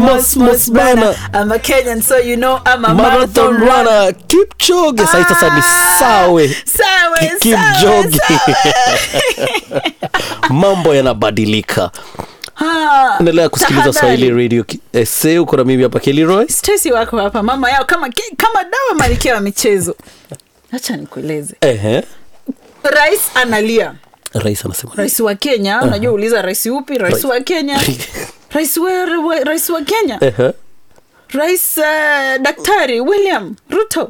Mos, Mos bana. I'm a Kenyan so you know I'm a marathon runner kipchoge sai sasa ni sawe Sawe, Kipchoge. sawe, sawe. mambo yanabadilika Ha, endelea kusikiliza tahadhari. swahili radio Ki- ese uko na mimi hapa keliroy Stacy wako hapa mama yao kama kama dawa malkia wa michezo acha nikueleze Ehe. rais analia rais anasema rais wa kenya unajua uliza rais upi rais Rais- wa kenya rais wa, wa, rais wa kenya Ehe. rais uh, daktari william ruto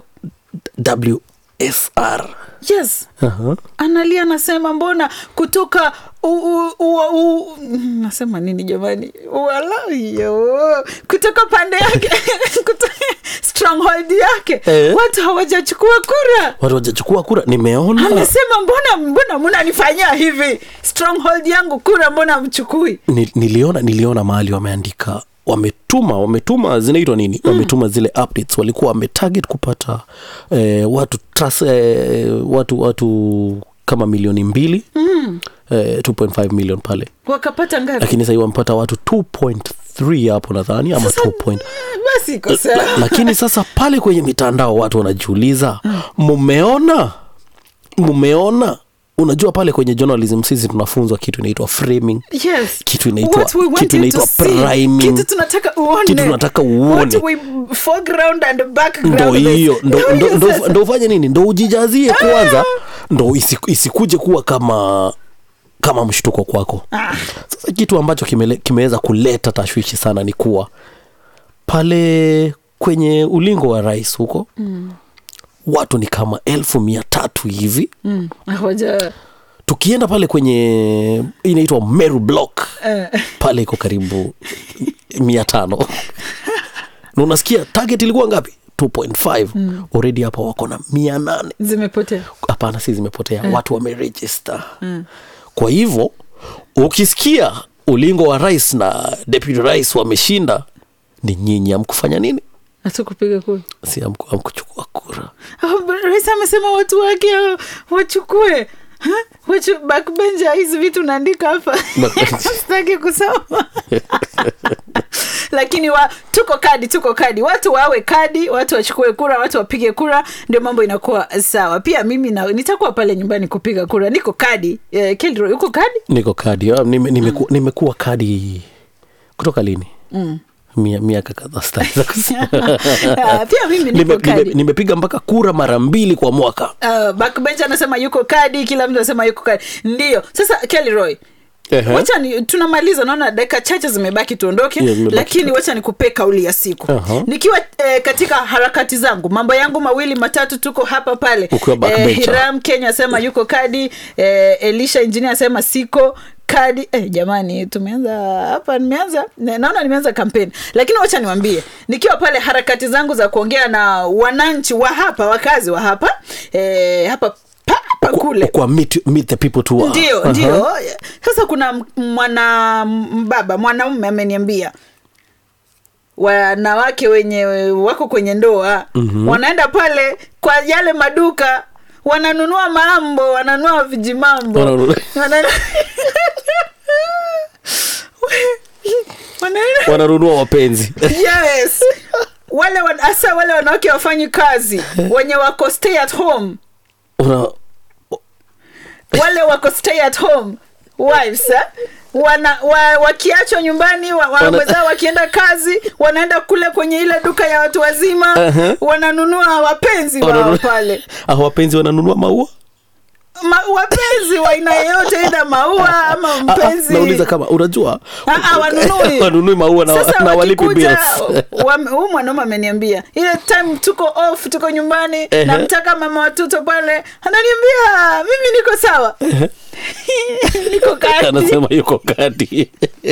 wsr yes Aha. analia anasema mbona kutoka u, u, u, u, nasema nini jamani walayo kutoka pande yake kutoka stronghold yake Eh. watu hawajachukua kura watu wajachukua kura nimeona amesema mbona mbona mnanifanyia hivi stronghold yangu kura mbona mchukui Ni- niliona niliona mahali wameandika wametuma wametuma zinaitwa nini mm. wametuma zile updates walikuwa wametarget kupata eh, watu trust, eh, watu watu kama milioni mbili mm. eh, 2.5 million pale wakapata ngapi lakini sahii wamepata watu 2.3 hapo nadhani ama 2 point basi iko sawa La, lakini sasa pale kwenye mitandao watu wanajiuliza mumeona mumeona unajua pale kwenye journalism sisi tunafunzwa kitu inaitwa framing yes kitu inaitwa- What we want kitu you to inaitwa see. priming. kitu tunataka uone Kitu tunataka uone. What we foreground and background ndo hiyo ndo, Ndio ndo, hiyo ndo, sasa. ndo ufanye nini ndo ujijazie kwanza ndo isiku- isikuje kuwa kama kama mshtuko kwako Ah. sasa kitu ambacho kimele- kimeweza kuleta tashwishi sana ni kuwa pale kwenye ulingo wa rais huko mm. watu ni kama elfu mia tatu hivi Mm, hawaja tukienda pale kwenye inaitwa meru block eh, pale iko karibu mia tano na unasikia target ilikuwa ngapi 2.5 mm. already hapa wako na mia nane zimepotea hapana si zimepotea mm. watu wamerejista mm. kwa hivyo ukisikia ulingo wa rais na deputy rais wameshinda ni nyinyi amkufanya nini hatukupiga kura si amku- amkuchukua kura Ah, rais amesema watu wake ah, wachukue Ha? Wachu- backbencher hizi vitu naandika hapa Backbencher. sitaki kusoma lakini wa, tuko kadi tuko kadi watu wawe kadi watu wachukue kura watu wapige kura ndio mambo inakuwa sawa pia mimi na, nitakuwa pale nyumbani kupiga kura niko kadi eh, Kelroy, uko kadi niko kadi ah, nime, nimeku, nimekuwa kadi kutoka lini mm. Mia, miaka kadhaa sitaweza kusema. Ah, pia mimi niko Nime- kadi nime- nimepiga mpaka kura mara mbili kwa mwaka uh, backbench anasema yuko kadi kila mtu anasema yuko kadi ndio sasa Kelroy Ehe. wacha ni tunamaliza naona dakika chache zimebaki tuondoke Yeah, zimebaki lakini wacha nikupee kauli ya siku Aha. nikiwa eh, katika harakati zangu mambo yangu mawili matatu tuko hapa pale Ukiwa backbencher. hiram kenya asema yuko kadi eh, elisha engineer asema siko kadi eh, jamani tumeanza hapa nimeanza na- naona nimeanza kampeni lakini wacha niwambie nikiwa pale harakati zangu za kuongea na wananchi wa hapa wakazi wa hapa eh, hapa papa kule kwa meet, meet the people to ndio Aha. ndio sasa kuna m- mwana mbaba mwanaume ameniambia wanawake wenye wako kwenye ndoa mm-hmm. wanaenda pale kwa yale maduka wananunua mambo wananunua vijimambo Wananunua- Wana- Wanaenda- wananunua wapenzi yes wale wan- hasa wale wanawake wafanyi kazi wenye wako stay at home Una, wale wako stay at home wives eh? wana wa, wakiachwa nyumbani wa, wa, Wana- wenzao wakienda kazi wanaenda kule kwenye ile duka ya watu wazima Uh-huh. wananunua wapenzi wao wananunua- pale Ah, wapenzi wananunua maua Ma, wapenzi wa aina yeyote ida maua ama Ah, ah, mpenzi nauliza kama unajua Ah, ah, wanunui. wanunui maua na, Sasa na walipi wakikuja, bills wame- huyu mwanaume ameniambia ile time tuko off tuko nyumbani Ehe. namtaka mama watoto pale ananiambia mimi niko sawa niko kati anasema yuko kati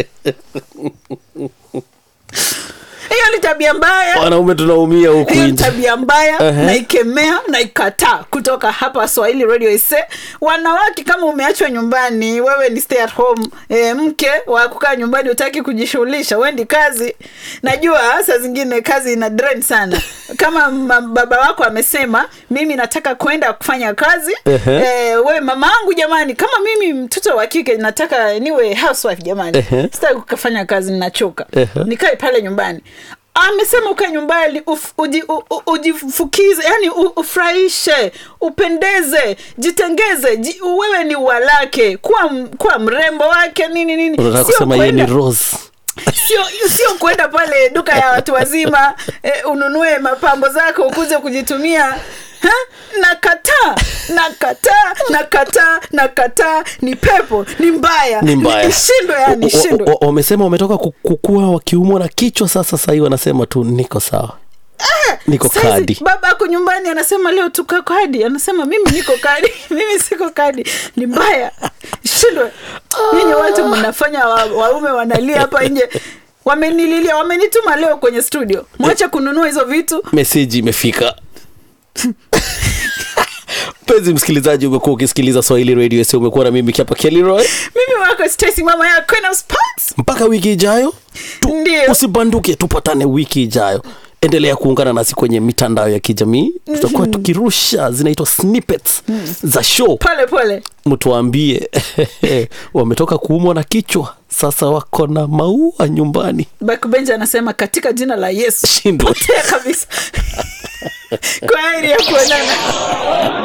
hiyo ni tabia mbaya wanaume tunaumia huku hiyo ni nje tabia mbaya Ehe. naikemea naikataa kutoka hapa swahili radio ise wanawake kama umeachwa nyumbani wewe ni stay at home e, mke wa kukaa nyumbani utaki kujishughulisha wendi kazi najua saa zingine kazi ina drain sana kama ma- baba wako amesema mimi nataka kwenda kufanya kazi Ehe. eh, we mama angu jamani kama mimi mtoto wa kike nataka niwe housewife jamani Ehe. sitaki kufanya kazi ninachoka Ehe. nikae pale nyumbani amesema ukae nyumbani uf- uji- u- u- ujifukize yani u- ufurahishe upendeze jitengeze ji, wewe ni walake kuwa, m- kuwa mrembo wake nini nini unataka Sio kusema yeye ni kwenda- rose sio sio kwenda pale duka ya watu wazima eh, ununue mapambo zako ukuze kujitumia Ha? nakataa nakataa nakataa nakataa ni pepo ni mbaya ni mbaya nishindwe yani O- o- shindwe o- wamesema wametoka ku- kukua wakiumwa na kichwa sasa sahii wanasema tu niko sawa niko Saizi, kadi baba ako nyumbani anasema leo tuka kadi anasema mimi niko kadi mimi siko kadi ni mbaya shindwe nyinyi watu mnafanya wa- waume wanalia hapa nje wamenililia wamenituma leo kwenye studio mwache kununua hizo vitu meseji imefika mpenzi msikilizaji umekuwa ukisikiliza swahili radio s umekuwa na mimi kiapa keliroy mimi wako Stacy mama ya Queen of Sports mpaka wiki ijayo tu, Ndio. usibanduke tupatane wiki ijayo endelea kuungana nasi kwenye mitandao ya kijamii tutakuwa tukirusha zinaitwa snippets za show pole pole mtuambie wametoka kuumwa na kichwa sasa wako na maua nyumbani Backbench anasema katika jina la Yesu shindwe potea kabisa kwa heri ya kuonana